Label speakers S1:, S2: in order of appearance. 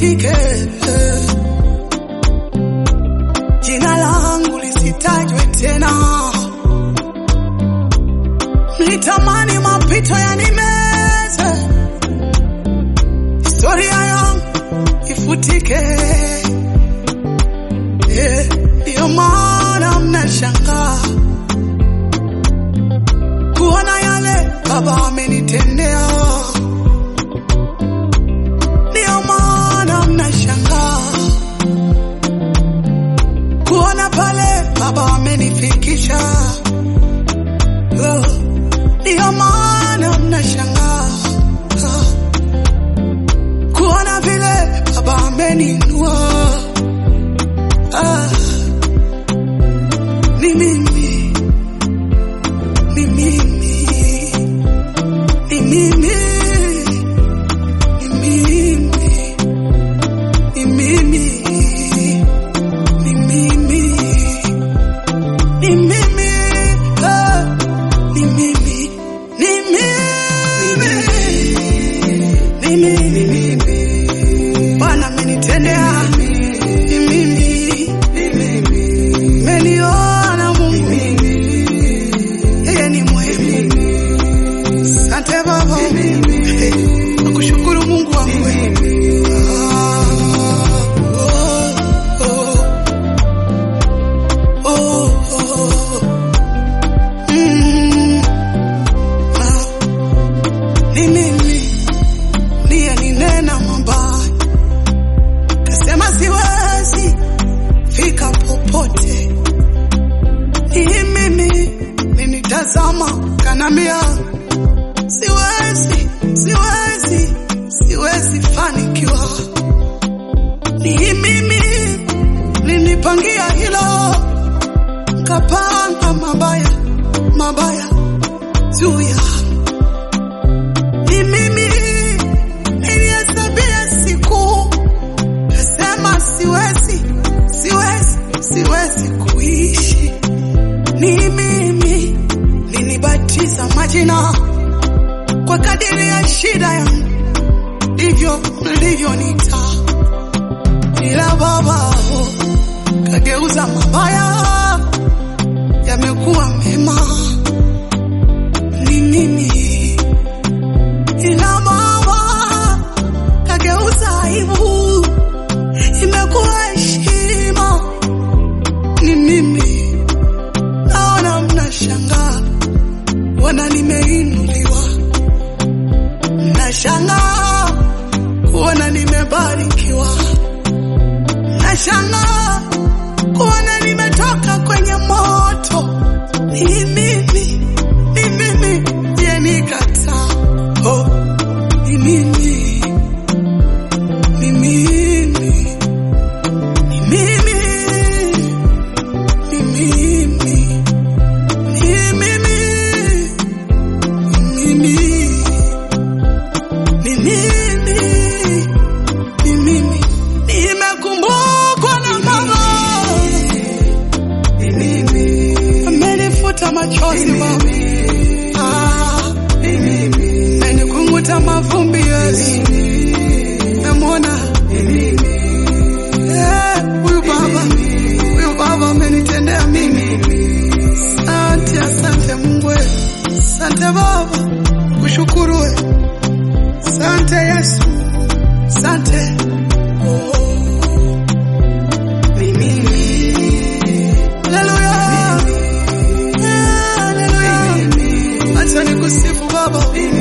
S1: lifutike, jina langu lisitajwe tena. Mlitamani mapito yanimeze, historia yangu ifutike. Eh, Ndiyo maana mnashangaa kuona yale Baba amenitendea. Ndiyo maana mnashangaa kuona pale Baba amenifikisha. Oh, Ndiyo maana mnashangaa ah, kuona vile Baba ameninua. Ah, ni mimi, ni mimi, ni mimi, ni mimi, ni mimi, ni mimi, ni mimi, ah, ni mimi, ni mimi, ni mimi, Bwana amenitendea, ni mimi, meniona Mungu, yeye ni mwema. Asante Baba, Eh, nakushukuru Mungu wangu. Ah, oh, oh, oh, oh. Mm, ah, ni mimi ndiye ninena mabaya, kasema siwezi fika popote. Ni mimi ninitazama, kanambia siwezi, siwezi, siwezi fanikiwa. Ni mimi ninipangia hilo, kapanga mabaya mabaya juu ya ni mimi nilihesabia siku, kasema siwezi, siwezi, siwezi kuishi. Ni mimi nilibatiza majina kwa kadiri ya shida yangu, ndivyo mlivyonita, ila Baba kageuza mabaya yamekuwa mema. Ni mimi ila Baba kageuza aibu imekuwa heshima. Ni mimi naona mnashangaa, wana nimeinuliwa, mnashangaa kuona nimebarikiwa, mnashangaa kuona nimetoka kwenye moto. Ni mimi, ni mimi je, nikataa? Oh, ni mimi, ni mimi, ni mimi, ni mimi, ni mimi, ni mimi, ni mimi, ni mimi, nimekumbukwa na Baba amenifuta machozi Baba, Ah, amenikunguta mavumbi Yesu, namwona Eh, huyu Baba, huyu Baba amenitendea mimi. Asante, asante Mungu, we. asante Baba, kushukuru we, asante Yesu, asante oh. Ni mimi. Haleluya. Haleluya. Acha nikusifu Baba.